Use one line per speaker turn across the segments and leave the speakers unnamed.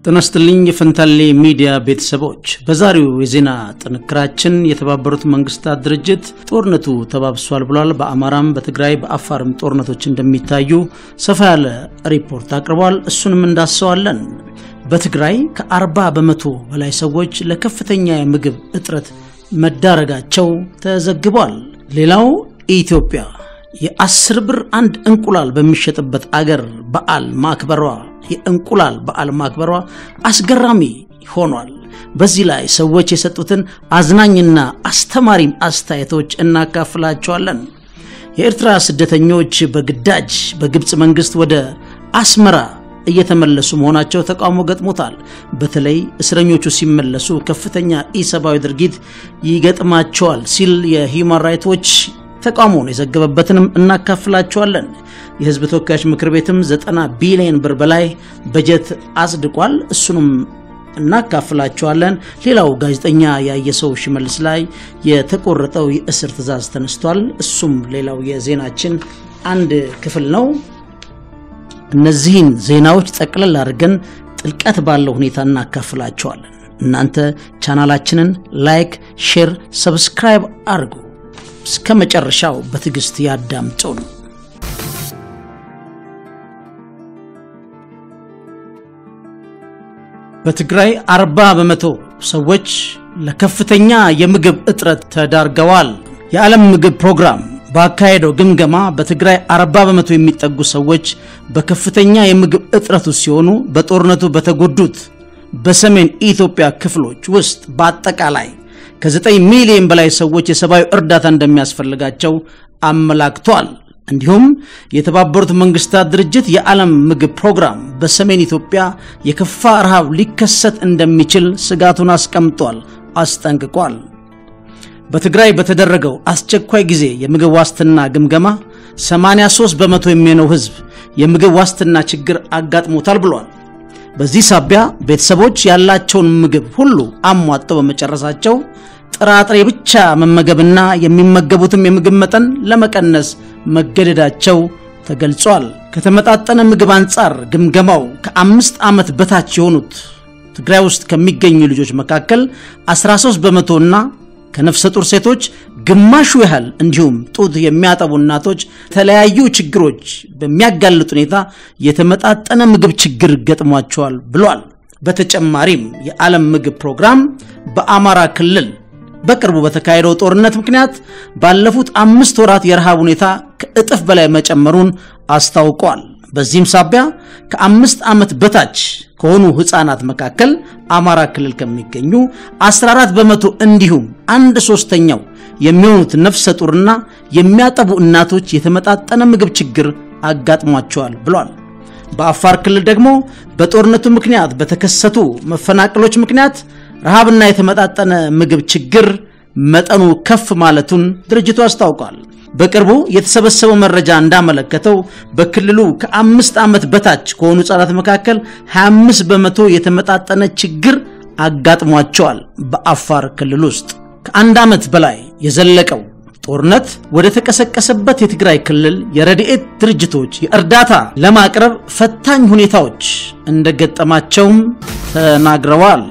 ጤና ይስጥልኝ የፈንታሌ ሚዲያ ቤተሰቦች፣ በዛሬው የዜና ጥንክራችን የተባበሩት መንግስታት ድርጅት ጦርነቱ ተባብሷል ብሏል። በአማራም በትግራይ በአፋርም ጦርነቶች እንደሚታዩ ሰፋ ያለ ሪፖርት አቅርቧል። እሱንም እንዳሰዋለን። በትግራይ ከ40 በመቶ በላይ ሰዎች ለከፍተኛ የምግብ እጥረት መዳረጋቸው ተዘግቧል። ሌላው ኢትዮጵያ የአስር ብር አንድ እንቁላል በሚሸጥበት አገር በዓል ማክበሯ የእንቁላል በዓል ማክበሯ አስገራሚ ሆኗል። በዚህ ላይ ሰዎች የሰጡትን አዝናኝና አስተማሪም አስተያየቶች እናካፍላቸዋለን። የኤርትራ ስደተኞች በግዳጅ በግብፅ መንግስት ወደ አስመራ እየተመለሱ መሆናቸው ተቃውሞ ገጥሞታል። በተለይ እስረኞቹ ሲመለሱ ከፍተኛ ኢሰብአዊ ድርጊት ይገጥማቸዋል ሲል የሂውማን ራይቶች ተቃውሞውን የዘገበበትንም እናካፍላቸዋለን። የህዝብ ተወካዮች ምክር ቤትም ዘጠና ቢሊዮን ብር በላይ በጀት አጽድቋል። እሱንም እናካፍላቸዋለን። ሌላው ጋዜጠኛ ያየሰው ሽመልስ ላይ የተቆረጠው የእስር ትዕዛዝ ተነስቷል። እሱም ሌላው የዜናችን አንድ ክፍል ነው። እነዚህን ዜናዎች ጠቅለል አድርገን ጥልቀት ባለው ሁኔታ እናካፍላቸዋለን። እናንተ ቻናላችንን ላይክ፣ ሼር፣ ሰብስክራይብ አድርጉ። እስከ መጨረሻው በትዕግስት ያዳምጡን። በትግራይ 40 በመቶ ሰዎች ለከፍተኛ የምግብ እጥረት ተዳርገዋል። የዓለም ምግብ ፕሮግራም ባካሄደው ግምገማ በትግራይ 40 በመቶ የሚጠጉ ሰዎች በከፍተኛ የምግብ እጥረት ውስጥ ሲሆኑ በጦርነቱ በተጎዱት በሰሜን ኢትዮጵያ ክፍሎች ውስጥ በአጠቃላይ ከ9 ሚሊዮን በላይ ሰዎች የሰብአዊ እርዳታ እንደሚያስፈልጋቸው አመላክቷል። እንዲሁም የተባበሩት መንግስታት ድርጅት የዓለም ምግብ ፕሮግራም በሰሜን ኢትዮጵያ የከፋ ረሃብ ሊከሰት እንደሚችል ስጋቱን አስቀምጧል፣ አስጠንቅቋል። በትግራይ በተደረገው አስቸኳይ ጊዜ የምግብ ዋስትና ግምገማ 83 በመቶ የሚሆነው ህዝብ የምግብ ዋስትና ችግር አጋጥሞታል ብሏል። በዚህ ሳቢያ ቤተሰቦች ያላቸውን ምግብ ሁሉ አሟጠው በመጨረሳቸው ጥራጥሬ ብቻ መመገብና የሚመገቡትም የምግብ መጠን ለመቀነስ መገደዳቸው ተገልጿል። ከተመጣጠነ ምግብ አንጻር ግምገማው ከአምስት ዓመት በታች የሆኑት ትግራይ ውስጥ ከሚገኙ ልጆች መካከል 13 በመቶና ከነፍሰ ጡር ሴቶች ግማሹ ያህል እንዲሁም ጡት የሚያጠቡ እናቶች የተለያዩ ችግሮች በሚያጋልጥ ሁኔታ የተመጣጠነ ምግብ ችግር ገጥሟቸዋል ብሏል። በተጨማሪም የዓለም ምግብ ፕሮግራም በአማራ ክልል በቅርቡ በተካሄደው ጦርነት ምክንያት ባለፉት አምስት ወራት የረሃብ ሁኔታ ከእጥፍ በላይ መጨመሩን አስታውቋል። በዚህም ሳቢያ ከአምስት ዓመት በታች ከሆኑ ህፃናት መካከል አማራ ክልል ከሚገኙ 14 በመቶ እንዲሁም አንድ ሶስተኛው የሚሆኑት ነፍሰ ጡርና የሚያጠቡ እናቶች የተመጣጠነ ምግብ ችግር አጋጥሟቸዋል ብሏል። በአፋር ክልል ደግሞ በጦርነቱ ምክንያት በተከሰቱ መፈናቀሎች ምክንያት ረሃብና የተመጣጠነ ምግብ ችግር መጠኑ ከፍ ማለቱን ድርጅቱ አስታውቋል። በቅርቡ የተሰበሰበው መረጃ እንዳመለከተው በክልሉ ከአምስት ዓመት በታች ከሆኑ ህጻናት መካከል 25 በመቶ የተመጣጠነ ችግር አጋጥሟቸዋል። በአፋር ክልል ውስጥ ከአንድ ዓመት በላይ የዘለቀው ጦርነት ወደ ተቀሰቀሰበት የትግራይ ክልል የረድኤት ድርጅቶች የእርዳታ ለማቅረብ ፈታኝ ሁኔታዎች እንደገጠማቸውም ተናግረዋል።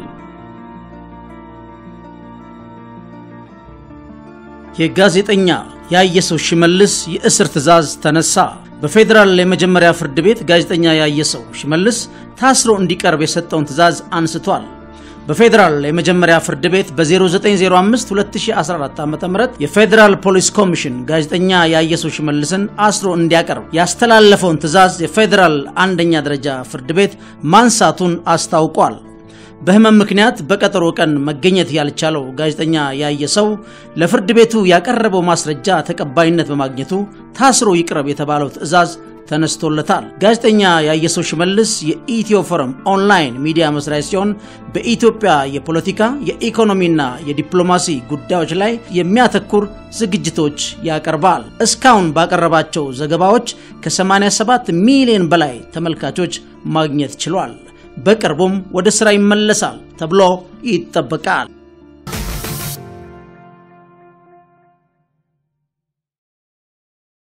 የጋዜጠኛ ያየሰው ሽመልስ የእስር ትዕዛዝ ተነሳ። በፌዴራል የመጀመሪያ ፍርድ ቤት ጋዜጠኛ ያየሰው ሽመልስ ታስሮ እንዲቀርብ የሰጠውን ትዕዛዝ አንስቷል። በፌዴራል የመጀመሪያ ፍርድ ቤት በ0905 2014 ዓ ም የፌዴራል ፖሊስ ኮሚሽን ጋዜጠኛ ያየሰው ሽመልስን አስሮ እንዲያቀርብ ያስተላለፈውን ትዕዛዝ የፌዴራል አንደኛ ደረጃ ፍርድ ቤት ማንሳቱን አስታውቋል። በህመም ምክንያት በቀጠሮ ቀን መገኘት ያልቻለው ጋዜጠኛ ያየሰው ለፍርድ ቤቱ ያቀረበው ማስረጃ ተቀባይነት በማግኘቱ ታስሮ ይቅረብ የተባለው ትዕዛዝ ተነስቶለታል። ጋዜጠኛ ያየሰው ሽመልስ የኢትዮ ፎረም ኦንላይን ሚዲያ መስራች ሲሆን በኢትዮጵያ የፖለቲካ የኢኮኖሚና የዲፕሎማሲ ጉዳዮች ላይ የሚያተኩር ዝግጅቶች ያቀርባል። እስካሁን ባቀረባቸው ዘገባዎች ከ87 ሚሊዮን በላይ ተመልካቾች ማግኘት ችሏል። በቅርቡም ወደ ስራ ይመለሳል ተብሎ ይጠበቃል።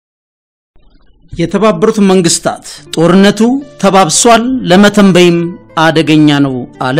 የተባበሩት መንግስታት ጦርነቱ ተባብሷል፣ ለመተንበይም አደገኛ ነው አለ።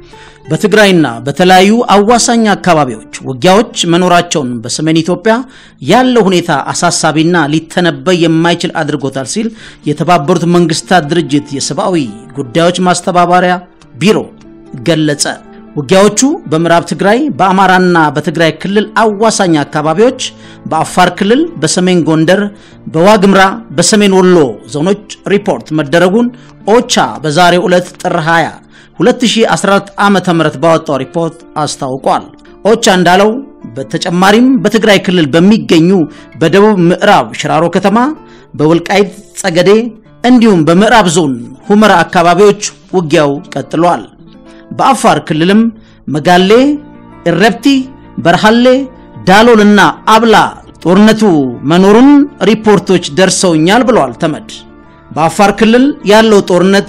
በትግራይና በተለያዩ አዋሳኝ አካባቢዎች ውጊያዎች መኖራቸውን በሰሜን ኢትዮጵያ ያለው ሁኔታ አሳሳቢና ሊተነበይ የማይችል አድርጎታል ሲል የተባበሩት መንግስታት ድርጅት የሰብአዊ ጉዳዮች ማስተባበሪያ ቢሮ ገለጸ። ውጊያዎቹ በምዕራብ ትግራይ፣ በአማራና በትግራይ ክልል አዋሳኝ አካባቢዎች፣ በአፋር ክልል፣ በሰሜን ጎንደር፣ በዋግምራ፣ በሰሜን ወሎ ዞኖች ሪፖርት መደረጉን ኦቻ በዛሬው ዕለት ጥር 20 2014 ዓመተ ምህረት ባወጣው ሪፖርት አስታውቋል። ኦቻ እንዳለው በተጨማሪም በትግራይ ክልል በሚገኙ በደቡብ ምዕራብ ሽራሮ ከተማ፣ በወልቃይት ጸገዴ እንዲሁም በምዕራብ ዞን ሁመራ አካባቢዎች ውጊያው ቀጥሏል። በአፋር ክልልም መጋሌ፣ እረብቲ፣ በርሃሌ፣ ዳሎልና አብላ ጦርነቱ መኖሩን ሪፖርቶች ደርሰውኛል ብለዋል ተመድ። በአፋር ክልል ያለው ጦርነት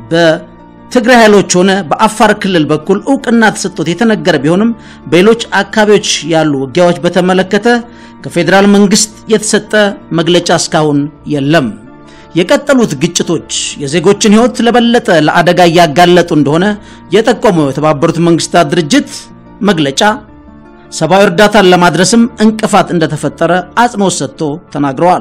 በትግራይ ኃይሎች ሆነ በአፋር ክልል በኩል እውቅና ተሰጥቶት የተነገረ ቢሆንም በሌሎች አካባቢዎች ያሉ ውጊያዎች በተመለከተ ከፌዴራል መንግስት የተሰጠ መግለጫ እስካሁን የለም። የቀጠሉት ግጭቶች የዜጎችን ሕይወት ለበለጠ ለአደጋ እያጋለጡ እንደሆነ የጠቆመው የተባበሩት መንግስታት ድርጅት መግለጫ ሰብአዊ እርዳታን ለማድረስም እንቅፋት እንደተፈጠረ አጽንኦት ሰጥቶ ተናግረዋል።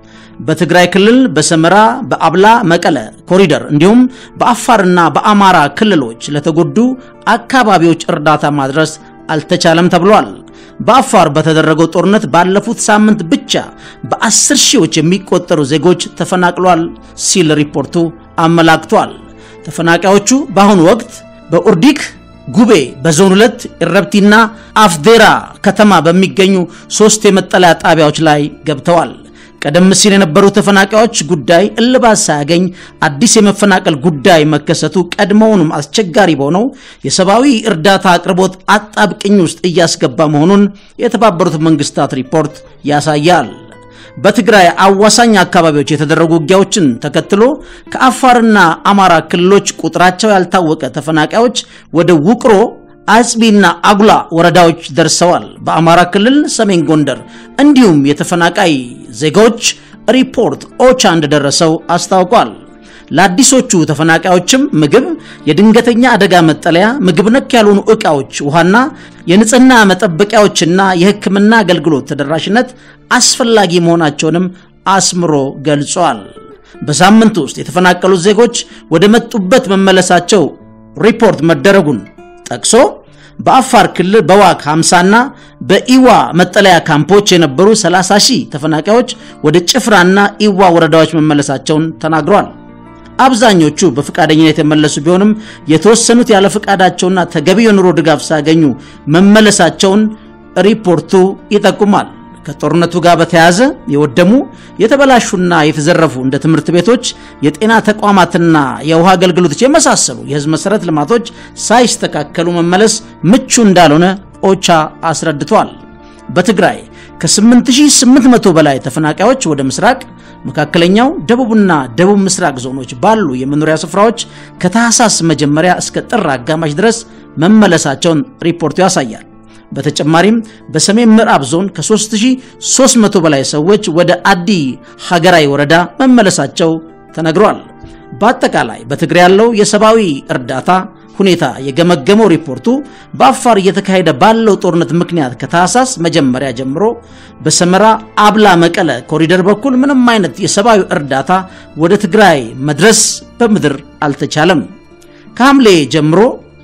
በትግራይ ክልል በሰመራ፣ በአብላ መቀለ ኮሪደር እንዲሁም በአፋርና በአማራ ክልሎች ለተጎዱ አካባቢዎች እርዳታ ማድረስ አልተቻለም ተብሏል። በአፋር በተደረገው ጦርነት ባለፉት ሳምንት ብቻ በአስር ሺዎች የሚቆጠሩ ዜጎች ተፈናቅሏል ሲል ሪፖርቱ አመላክቷል። ተፈናቃዮቹ በአሁኑ ወቅት በኡርዲክ ጉቤ በዞን ሁለት ኢረብቲና አፍዴራ ከተማ በሚገኙ ሶስት የመጠለያ ጣቢያዎች ላይ ገብተዋል። ቀደም ሲል የነበሩ ተፈናቃዮች ጉዳይ እልባት ሳያገኝ አዲስ የመፈናቀል ጉዳይ መከሰቱ ቀድሞውንም አስቸጋሪ በሆነው የሰብአዊ እርዳታ አቅርቦት አጣብቅኝ ውስጥ እያስገባ መሆኑን የተባበሩት መንግስታት ሪፖርት ያሳያል። በትግራይ አዋሳኝ አካባቢዎች የተደረጉ ውጊያዎችን ተከትሎ ከአፋርና አማራ ክልሎች ቁጥራቸው ያልታወቀ ተፈናቃዮች ወደ ውቅሮ አጽቢና አጉላ ወረዳዎች ደርሰዋል። በአማራ ክልል ሰሜን ጎንደር እንዲሁም የተፈናቃይ ዜጎች ሪፖርት ኦቻ እንደደረሰው አስታውቋል። ለአዲሶቹ ተፈናቃዮችም ምግብ፣ የድንገተኛ አደጋ መጠለያ፣ ምግብ ነክ ያልሆኑ ዕቃዎች፣ ውሃና የንጽህና መጠበቂያዎችና የሕክምና አገልግሎት ተደራሽነት አስፈላጊ መሆናቸውንም አስምሮ ገልጿል። በሳምንት ውስጥ የተፈናቀሉት ዜጎች ወደ መጡበት መመለሳቸው ሪፖርት መደረጉን ጠቅሶ በአፋር ክልል በዋግ 50ና በኢዋ መጠለያ ካምፖች የነበሩ 30 ሺህ ተፈናቃዮች ወደ ጭፍራና ኢዋ ወረዳዎች መመለሳቸውን ተናግሯል። አብዛኞቹ በፈቃደኝነት የተመለሱ ቢሆንም የተወሰኑት ያለ ፈቃዳቸውና ተገቢ የኑሮ ድጋፍ ሳያገኙ መመለሳቸውን ሪፖርቱ ይጠቁማል። ከጦርነቱ ጋር በተያያዘ የወደሙ የተበላሹና የተዘረፉ እንደ ትምህርት ቤቶች፣ የጤና ተቋማትና የውሃ አገልግሎቶች የመሳሰሉ የሕዝብ መሰረተ ልማቶች ሳይስተካከሉ መመለስ ምቹ እንዳልሆነ ኦቻ አስረድቷል። በትግራይ ከ8800 በላይ ተፈናቃዮች ወደ ምስራቅ፣ መካከለኛው፣ ደቡብና ደቡብ ምስራቅ ዞኖች ባሉ የመኖሪያ ስፍራዎች ከታህሳስ መጀመሪያ እስከ ጥር አጋማሽ ድረስ መመለሳቸውን ሪፖርቱ ያሳያል። በተጨማሪም በሰሜን ምዕራብ ዞን ከ3300 በላይ ሰዎች ወደ አዲ ሀገራይ ወረዳ መመለሳቸው ተነግሯል። በአጠቃላይ በትግራይ ያለው የሰብአዊ እርዳታ ሁኔታ የገመገመው ሪፖርቱ በአፋር እየተካሄደ ባለው ጦርነት ምክንያት ከታህሳስ መጀመሪያ ጀምሮ በሰመራ አብላ መቀለ ኮሪደር በኩል ምንም አይነት የሰብአዊ እርዳታ ወደ ትግራይ መድረስ በምድር አልተቻለም። ከሐምሌ ጀምሮ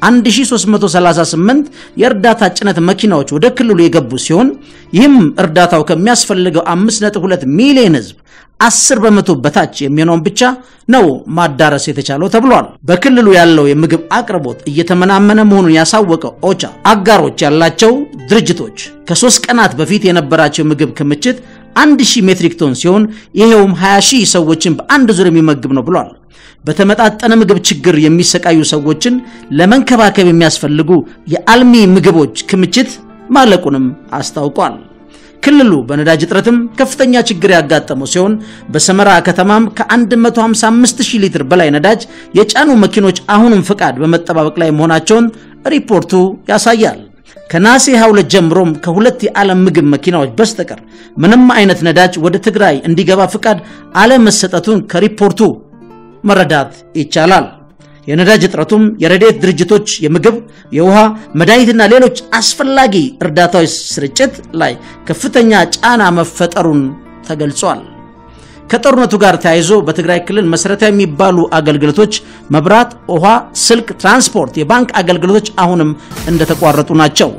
1338 የእርዳታ ጭነት መኪናዎች ወደ ክልሉ የገቡ ሲሆን ይህም እርዳታው ከሚያስፈልገው 5.2 ሚሊዮን ሕዝብ 10 በመቶ በታች የሚሆነውን ብቻ ነው ማዳረስ የተቻለው ተብሏል። በክልሉ ያለው የምግብ አቅርቦት እየተመናመነ መሆኑን ያሳወቀው ኦቻ አጋሮች ያላቸው ድርጅቶች ከሶስት ቀናት በፊት የነበራቸው የምግብ ክምችት 1000 ሜትሪክ ቶን ሲሆን ይሄውም 20 ሺህ ሰዎችን በአንድ ዙር የሚመግብ ነው ብሏል። በተመጣጠነ ምግብ ችግር የሚሰቃዩ ሰዎችን ለመንከባከብ የሚያስፈልጉ የአልሚ ምግቦች ክምችት ማለቁንም አስታውቋል። ክልሉ በነዳጅ እጥረትም ከፍተኛ ችግር ያጋጠመው ሲሆን በሰመራ ከተማም ከ155 ሺህ ሊትር በላይ ነዳጅ የጫኑ መኪኖች አሁንም ፍቃድ በመጠባበቅ ላይ መሆናቸውን ሪፖርቱ ያሳያል። ከነሐሴ 22 ጀምሮም ከሁለት የዓለም ምግብ መኪናዎች በስተቀር ምንም አይነት ነዳጅ ወደ ትግራይ እንዲገባ ፍቃድ አለመሰጠቱን ከሪፖርቱ መረዳት ይቻላል። የነዳጅ እጥረቱም የረድኤት ድርጅቶች የምግብ፣ የውሃ፣ መድኃኒትና ሌሎች አስፈላጊ እርዳታዎች ስርጭት ላይ ከፍተኛ ጫና መፈጠሩን ተገልጿል። ከጦርነቱ ጋር ተያይዞ በትግራይ ክልል መሰረታዊ የሚባሉ አገልግሎቶች መብራት፣ ውሃ፣ ስልክ፣ ትራንስፖርት፣ የባንክ አገልግሎቶች አሁንም እንደተቋረጡ ናቸው።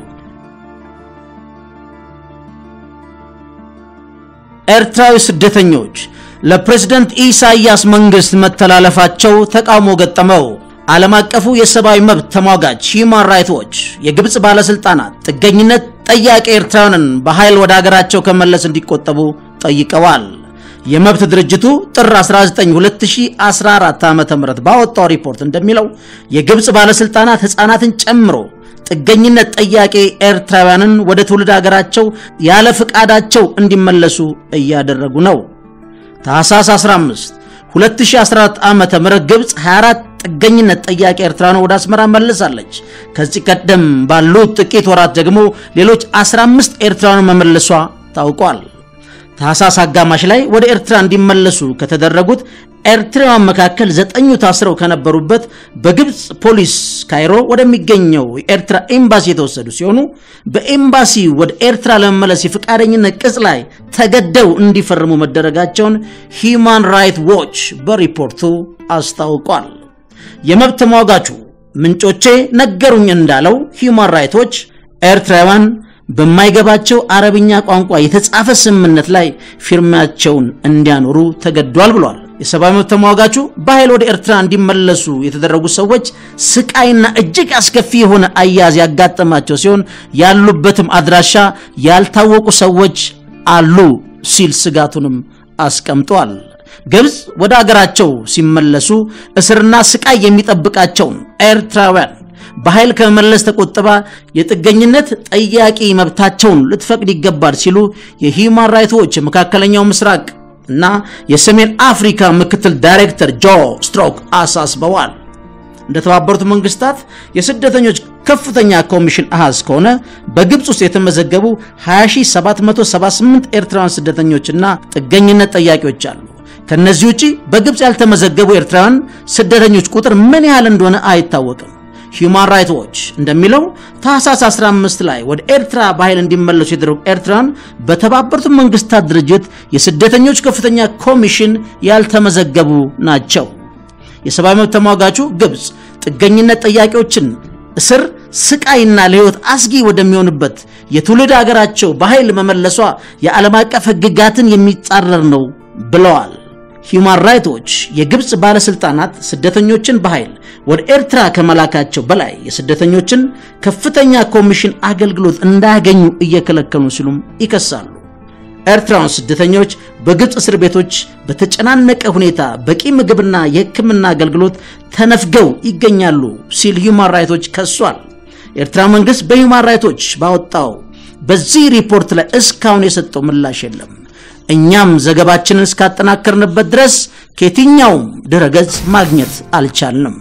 ኤርትራዊ ስደተኞች ለፕሬዝደንት ኢሳያስ መንግስት መተላለፋቸው ተቃውሞ ገጠመው። ዓለም አቀፉ የሰብአዊ መብት ተሟጋች ሂውማን ራይትስ ዎች የግብፅ ባለሥልጣናት ጥገኝነት ጠያቂ ኤርትራውያንን በኃይል ወደ አገራቸው ከመለስ እንዲቆጠቡ ጠይቀዋል። የመብት ድርጅቱ ጥር 19 2014 ዓ.ም ባወጣው ሪፖርት እንደሚለው የግብፅ ባለሥልጣናት ሕፃናትን ጨምሮ ጥገኝነት ጠያቂ ኤርትራውያንን ወደ ትውልድ ሀገራቸው ያለ ፍቃዳቸው እንዲመለሱ እያደረጉ ነው። ታህሳስ 15 2014 ዓ.ም ግብፅ 24 ጥገኝነት ጠያቂ ኤርትራውያን ወደ አስመራ መልሳለች። ከዚህ ቀደም ባሉት ጥቂት ወራት ደግሞ ሌሎች 15 ኤርትራውያን መመለሷ ታውቋል። ታህሳስ አጋማሽ ላይ ወደ ኤርትራ እንዲመለሱ ከተደረጉት ኤርትራውያን መካከል ዘጠኙ ታስረው ከነበሩበት በግብፅ ፖሊስ ካይሮ ወደሚገኘው የኤርትራ ኤምባሲ የተወሰዱ ሲሆኑ በኤምባሲ ወደ ኤርትራ ለመመለስ የፈቃደኝነት ቅጽ ላይ ተገደው እንዲፈርሙ መደረጋቸውን ሂዩማን ራይትስ ዎች በሪፖርቱ አስታውቋል። የመብት ተሟጋቹ ምንጮቼ ነገሩኝ እንዳለው ሂዩማን ራይትስ ዎች ኤርትራውያን በማይገባቸው አረብኛ ቋንቋ የተጻፈ ስምምነት ላይ ፊርማቸውን እንዲያኖሩ ተገዷል ብሏል። የሰብአዊ መብት ተሟጋቹ በኃይል ወደ ኤርትራ እንዲመለሱ የተደረጉ ሰዎች ስቃይና እጅግ አስከፊ የሆነ አያያዝ ያጋጠማቸው ሲሆን ያሉበትም አድራሻ ያልታወቁ ሰዎች አሉ ሲል ስጋቱንም አስቀምጧል። ግብፅ ወደ አገራቸው ሲመለሱ እስርና ስቃይ የሚጠብቃቸውን ኤርትራውያን በኃይል ከመመለስ ተቆጥባ የጥገኝነት ጠያቂ መብታቸውን ልትፈቅድ ይገባል ሲሉ የሂውማን ራይትስ ዎች የመካከለኛው ምስራቅ እና የሰሜን አፍሪካ ምክትል ዳይሬክተር ጆ ስትሮክ አሳስበዋል። እንደተባበሩት መንግስታት የስደተኞች ከፍተኛ ኮሚሽን አሃዝ ከሆነ በግብፅ ውስጥ የተመዘገቡ 20778 ኤርትራውያን ስደተኞችና ጥገኝነት ጠያቂዎች አሉ። ከነዚህ ውጪ በግብፅ ያልተመዘገቡ ኤርትራውያን ስደተኞች ቁጥር ምን ያህል እንደሆነ አይታወቅም። ሂውማን ራይትስ ዎች እንደሚለው ታህሳስ 15 ላይ ወደ ኤርትራ በኃይል እንዲመለሱ የተደረጉ ኤርትራውያን በተባበሩት መንግስታት ድርጅት የስደተኞች ከፍተኛ ኮሚሽን ያልተመዘገቡ ናቸው። የሰብአዊ መብት ተሟጋቹ ግብፅ ጥገኝነት ጠያቂዎችን እስር፣ ስቃይና ለህይወት አስጊ ወደሚሆንበት የትውልድ ሀገራቸው በኃይል መመለሷ የዓለም አቀፍ ህግጋትን የሚጻረር ነው ብለዋል። ሂውማን ራይትስ ዎች የግብፅ ባለስልጣናት ስደተኞችን በኃይል ወደ ኤርትራ ከመላካቸው በላይ የስደተኞችን ከፍተኛ ኮሚሽን አገልግሎት እንዳያገኙ እየከለከሉ ሲሉም ይከሳሉ። ኤርትራውያን ስደተኞች በግብፅ እስር ቤቶች በተጨናነቀ ሁኔታ በቂ ምግብና የሕክምና አገልግሎት ተነፍገው ይገኛሉ ሲል ሂውማን ራይትስ ዎች ከሷል። የኤርትራ መንግስት በሂውማን ራይትስ ዎች ባወጣው በዚህ ሪፖርት ላይ እስካሁን የሰጠው ምላሽ የለም። እኛም ዘገባችንን እስካጠናከርንበት ድረስ ከየትኛውም ድረገጽ ማግኘት አልቻልንም።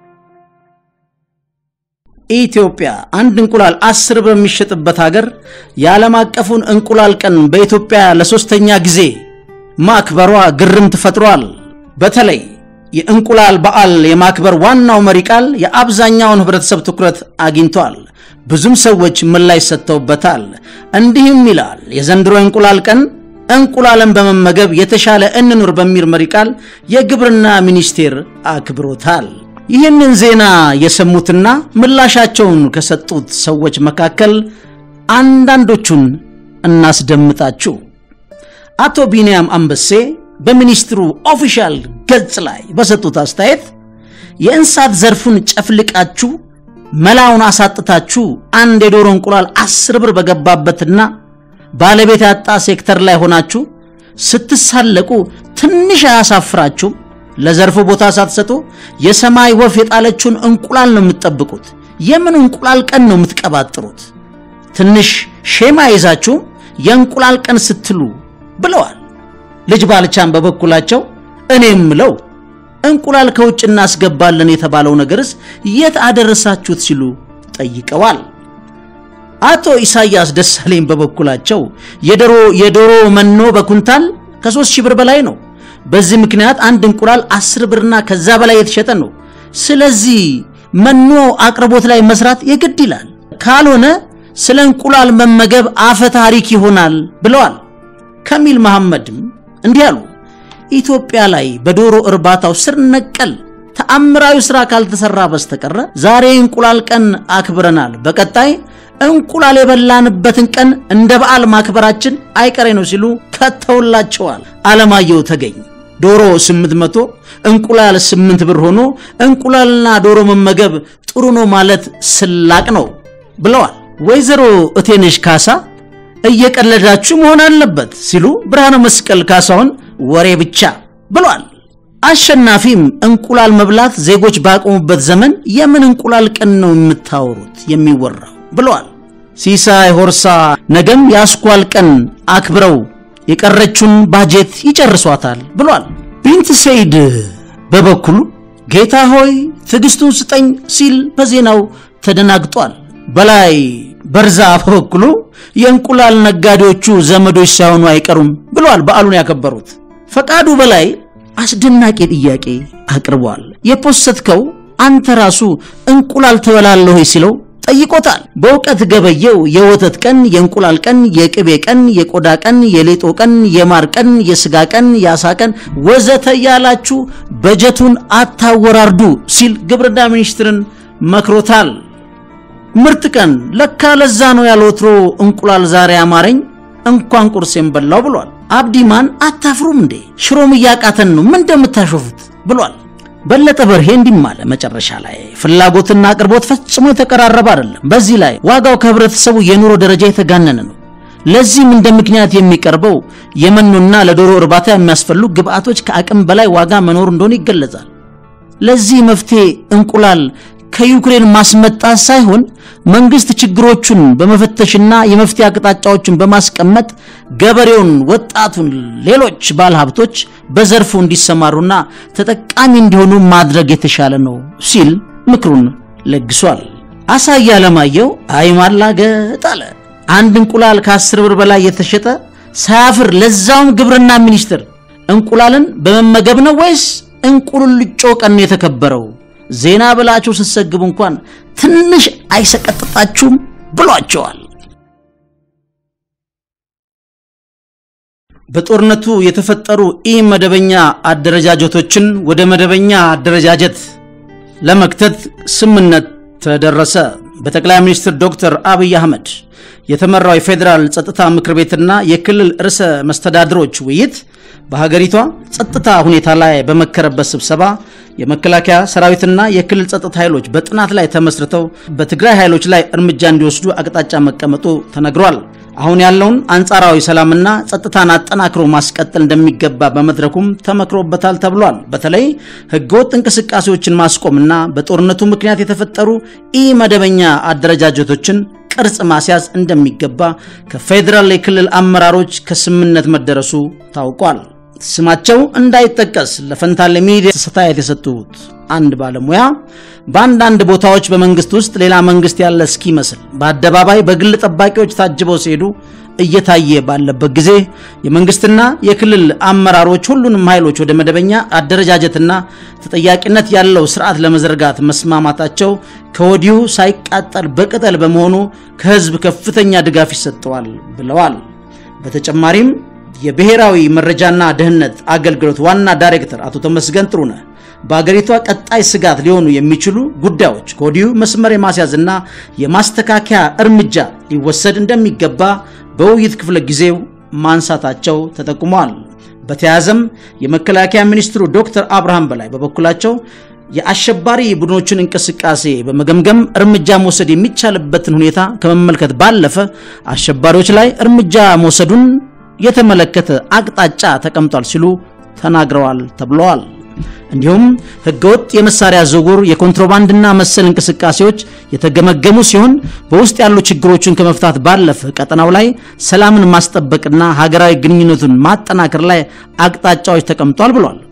ኢትዮጵያ አንድ እንቁላል አስር ብር በሚሸጥበት ሀገር የዓለም አቀፉን እንቁላል ቀን በኢትዮጵያ ለሶስተኛ ጊዜ ማክበሯ ግርምት ፈጥሯል። በተለይ የእንቁላል በዓል የማክበር ዋናው መሪ ቃል የአብዛኛውን ህብረተሰብ ትኩረት አግኝቷል። ብዙም ሰዎች ምላሽ ሰጥተውበታል። እንዲህም ይላል የዘንድሮ የእንቁላል ቀን እንቁላልን በመመገብ የተሻለ እንኑር በሚል መሪ ቃል የግብርና ሚኒስቴር አክብሮታል። ይህንን ዜና የሰሙትና ምላሻቸውን ከሰጡት ሰዎች መካከል አንዳንዶቹን እናስደምጣችሁ። አቶ ቢንያም አንበሴ በሚኒስትሩ ኦፊሻል ገጽ ላይ በሰጡት አስተያየት የእንስሳት ዘርፉን ጨፍልቃችሁ መላውን አሳጥታችሁ አንድ የዶሮ እንቁላል አስር ብር በገባበትና ባለቤት ያጣ ሴክተር ላይ ሆናችሁ ስትሳለቁ ትንሽ አያሳፍራችሁም? ለዘርፉ ቦታ ሳትሰጡ የሰማይ ወፍ የጣለችውን እንቁላል ነው የምትጠብቁት። የምን እንቁላል ቀን ነው የምትቀባጥሩት? ትንሽ ሼማ ይዛችሁም የእንቁላል ቀን ስትሉ ብለዋል። ልጅ ባልቻን በበኩላቸው እኔ የምለው እንቁላል ከውጭ እናስገባለን የተባለው ነገርስ የት አደረሳችሁት ሲሉ ጠይቀዋል። አቶ ኢሳያስ ደሳለኝ በበኩላቸው የዶሮ የዶሮ መኖ በኩንታል ከሶስት ሺህ ብር በላይ ነው። በዚህ ምክንያት አንድ እንቁላል አስር ብርና ከዛ በላይ የተሸጠ ነው። ስለዚህ መኖ አቅርቦት ላይ መስራት የግድ ይላል። ካልሆነ ስለ እንቁላል መመገብ አፈ ታሪክ ይሆናል ብለዋል። ከሚል መሐመድም እንዲህ አሉ። ኢትዮጵያ ላይ በዶሮ እርባታው ስር ነቀል ተአምራዊ ስራ ካልተሰራ በስተቀረ ዛሬ እንቁላል ቀን አክብረናል። በቀጣይ እንቁላል የበላንበትን ቀን እንደ በዓል ማክበራችን አይቀሬ ነው ሲሉ ከተውላቸዋል። አለማየሁ ተገኝ ዶሮ 800 እንቁላል 8 ብር ሆኖ እንቁላልና ዶሮ መመገብ ጥሩ ነው ማለት ስላቅ ነው ብለዋል። ወይዘሮ እቴነሽ ካሳ እየቀለዳችሁ መሆን አለበት ሲሉ ብርሃነ መስቀል ካሳውን ወሬ ብቻ ብሏል። አሸናፊም እንቁላል መብላት ዜጎች ባቆሙበት ዘመን የምን እንቁላል ቀን ነው የምታወሩት የሚወራው ብለዋል። ሲሳይ ሆርሳ ነገም የአስኳል ቀን አክብረው የቀረችውን ባጀት ይጨርሷታል ብሏል። ቢንት ሰይድ በበኩሉ ጌታ ሆይ ትዕግስቱን ስጠኝ ሲል በዜናው ተደናግጧል። በላይ በርዛ በበኩሉ የእንቁላል ነጋዴዎቹ ዘመዶች ሳይሆኑ አይቀሩም ብሏል። በዓሉን ያከበሩት ፈቃዱ በላይ አስደናቂ ጥያቄ አቅርቧል። የፖሰትከው አንተ ራሱ እንቁላል ትበላለህ ወይ ሲለው ጠይቆታል። በእውቀት ገበየው የወተት ቀን፣ የእንቁላል ቀን፣ የቅቤ ቀን፣ የቆዳ ቀን፣ የሌጦ ቀን፣ የማር ቀን፣ የስጋ ቀን፣ የአሳ ቀን ወዘተ ያላችሁ በጀቱን አታወራርዱ ሲል ግብርና ሚኒስትርን መክሮታል። ምርት ቀን ለካ ለዛ ነው ያልወትሮ እንቁላል ዛሬ አማረኝ እንኳን ቁርሴን በላው ብሏል። አብዲማን አታፍሩም እንዴ? ሽሮም እያቃተን ነው ምን እንደምታሾፉት ብሏል። በለጠ በርሄ እንዲህም አለ መጨረሻ ላይ ፍላጎትና አቅርቦት ፈጽሞ የተቀራረበ አይደለም። በዚህ ላይ ዋጋው ከህብረተሰቡ የኑሮ ደረጃ የተጋነነ ነው። ለዚህም እንደ ምክንያት የሚቀርበው የመኖና ለዶሮ እርባታ የሚያስፈልጉ ግብአቶች ከአቅም በላይ ዋጋ መኖሩ እንደሆነ ይገለጻል። ለዚህ መፍትሄ እንቁላል ከዩክሬን ማስመጣት ሳይሆን መንግስት ችግሮቹን በመፈተሽና የመፍትሄ አቅጣጫዎችን በማስቀመጥ ገበሬውን፣ ወጣቱን፣ ሌሎች ባለሀብቶች በዘርፉ እንዲሰማሩና ተጠቃሚ እንዲሆኑ ማድረግ የተሻለ ነው ሲል ምክሩን ለግሷል። አሳየ አለማየሁ አይ ማላገጥ አለ። አንድ እንቁላል ከአስር ብር በላይ የተሸጠ ሳያፍር ለዛውም ግብርና ሚኒስትር እንቁላልን በመመገብ ነው ወይስ እንቁልልጮ ቀን ነው የተከበረው? ዜና ብላችሁ ስትሰግቡ እንኳን ትንሽ አይሰቀጥጣችሁም ብሏቸዋል። በጦርነቱ የተፈጠሩ ኢ መደበኛ አደረጃጀቶችን ወደ መደበኛ አደረጃጀት ለመክተት ስምምነት ተደረሰ። በጠቅላይ ሚኒስትር ዶክተር አብይ አህመድ የተመራው የፌዴራል ጸጥታ ምክር ቤትና የክልል ርዕሰ መስተዳድሮች ውይይት በሀገሪቷ ጸጥታ ሁኔታ ላይ በመከረበት ስብሰባ የመከላከያ ሰራዊትና የክልል ጸጥታ ኃይሎች በጥናት ላይ ተመስርተው በትግራይ ኃይሎች ላይ እርምጃ እንዲወስዱ አቅጣጫ መቀመጡ ተነግሯል። አሁን ያለውን አንጻራዊ ሰላምና ጸጥታን አጠናክሮ ማስቀጠል እንደሚገባ በመድረኩም ተመክሮበታል ተብሏል። በተለይ ህገወጥ እንቅስቃሴዎችን ማስቆምና በጦርነቱ ምክንያት የተፈጠሩ ኢ መደበኛ አደረጃጀቶችን ቅርጽ ማስያዝ እንደሚገባ ከፌዴራል የክልል አመራሮች ከስምምነት መደረሱ ታውቋል። ስማቸው እንዳይጠቀስ ለፈንታሌ ሚዲያ አስተያየት የሰጡት አንድ ባለሙያ በአንዳንድ ቦታዎች በመንግስት ውስጥ ሌላ መንግስት ያለ እስኪመስል በአደባባይ በግል ጠባቂዎች ታጅበው ሲሄዱ እየታየ ባለበት ጊዜ የመንግስትና የክልል አመራሮች ሁሉንም ኃይሎች ወደ መደበኛ አደረጃጀትና ተጠያቂነት ያለው ስርዓት ለመዘርጋት መስማማታቸው ከወዲሁ ሳይቃጠል በቅጠል በመሆኑ ከህዝብ ከፍተኛ ድጋፍ ይሰጠዋል ብለዋል። በተጨማሪም የብሔራዊ መረጃና ደህንነት አገልግሎት ዋና ዳይሬክተር አቶ ተመስገን ጥሩነህ በአገሪቷ ቀጣይ ስጋት ሊሆኑ የሚችሉ ጉዳዮች ከወዲሁ መስመር የማስያዝና የማስተካከያ እርምጃ ሊወሰድ እንደሚገባ በውይይት ክፍለ ጊዜው ማንሳታቸው ተጠቁሟል። በተያያዘም የመከላከያ ሚኒስትሩ ዶክተር አብርሃም በላይ በበኩላቸው የአሸባሪ ቡድኖችን እንቅስቃሴ በመገምገም እርምጃ መውሰድ የሚቻልበትን ሁኔታ ከመመልከት ባለፈ አሸባሪዎች ላይ እርምጃ መውሰዱን የተመለከተ አቅጣጫ ተቀምጧል ሲሉ ተናግረዋል ተብለዋል። እንዲሁም ህገወጥ የመሳሪያ ዝውውር፣ የኮንትሮባንድና መሰል እንቅስቃሴዎች የተገመገሙ ሲሆን በውስጥ ያሉ ችግሮችን ከመፍታት ባለፈ ቀጠናው ላይ ሰላምን ማስጠበቅና ሀገራዊ ግንኙነቱን ማጠናከር ላይ አቅጣጫዎች ተቀምጧል ብሏል።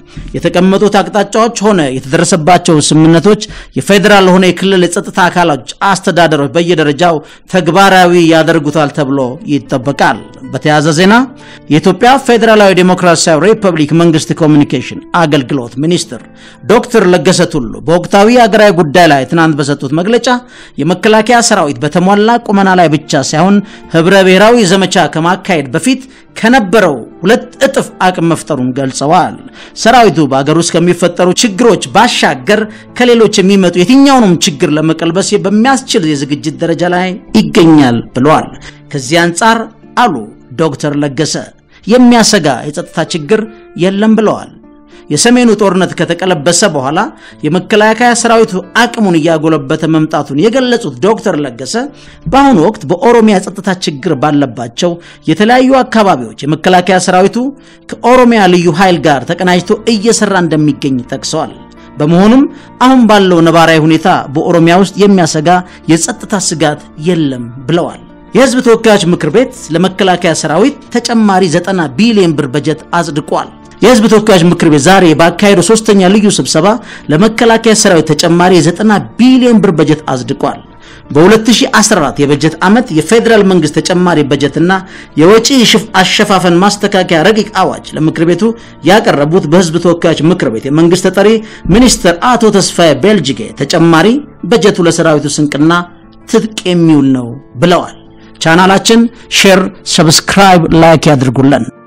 የተቀመጡት አቅጣጫዎች ሆነ የተደረሰባቸው ስምምነቶች የፌዴራል ሆነ የክልል የጸጥታ አካሎች አስተዳደሮች በየደረጃው ተግባራዊ ያደርጉታል ተብሎ ይጠበቃል። በተያያዘ ዜና የኢትዮጵያ ፌዴራላዊ ዴሞክራሲያዊ ሪፐብሊክ መንግስት ኮሚኒኬሽን አገልግሎት ሚኒስትር ዶክተር ለገሰ ቱሉ በወቅታዊ ሀገራዊ ጉዳይ ላይ ትናንት በሰጡት መግለጫ የመከላከያ ሰራዊት በተሟላ ቁመና ላይ ብቻ ሳይሆን ህብረ ብሔራዊ ዘመቻ ከማካሄድ በፊት ከነበረው ሁለት እጥፍ አቅም መፍጠሩን ገልጸዋል። ሰራዊቱ በአገር ውስጥ ከሚፈጠሩ ችግሮች ባሻገር ከሌሎች የሚመጡ የትኛውንም ችግር ለመቀልበስ በሚያስችል የዝግጅት ደረጃ ላይ ይገኛል ብለዋል። ከዚህ አንጻር አሉ ዶክተር ለገሰ የሚያሰጋ የጸጥታ ችግር የለም ብለዋል። የሰሜኑ ጦርነት ከተቀለበሰ በኋላ የመከላከያ ሰራዊቱ አቅሙን እያጎለበተ መምጣቱን የገለጹት ዶክተር ለገሰ በአሁኑ ወቅት በኦሮሚያ ጸጥታ ችግር ባለባቸው የተለያዩ አካባቢዎች የመከላከያ ሰራዊቱ ከኦሮሚያ ልዩ ኃይል ጋር ተቀናጅቶ እየሰራ እንደሚገኝ ጠቅሰዋል። በመሆኑም አሁን ባለው ነባራዊ ሁኔታ በኦሮሚያ ውስጥ የሚያሰጋ የጸጥታ ስጋት የለም ብለዋል። የህዝብ ተወካዮች ምክር ቤት ለመከላከያ ሰራዊት ተጨማሪ 90 ቢሊዮን ብር በጀት አጽድቋል። የህዝብ ተወካዮች ምክር ቤት ዛሬ ባካሄደው ሶስተኛ ልዩ ስብሰባ ለመከላከያ ሰራዊት ተጨማሪ የ90 ቢሊዮን ብር በጀት አጽድቋል። በ2014 የበጀት ዓመት የፌዴራል መንግስት ተጨማሪ በጀትና የወጪ አሸፋፈን ማስተካከያ ረቂቅ አዋጅ ለምክር ቤቱ ያቀረቡት በህዝብ ተወካዮች ምክር ቤት የመንግስት ተጠሪ ሚኒስትር አቶ ተስፋዬ ቤልጅጌ ተጨማሪ በጀቱ ለሰራዊቱ ስንቅና ትጥቅ የሚውል ነው ብለዋል። ቻናላችን ሼር፣ ሰብስክራይብ፣ ላይክ ያድርጉልን።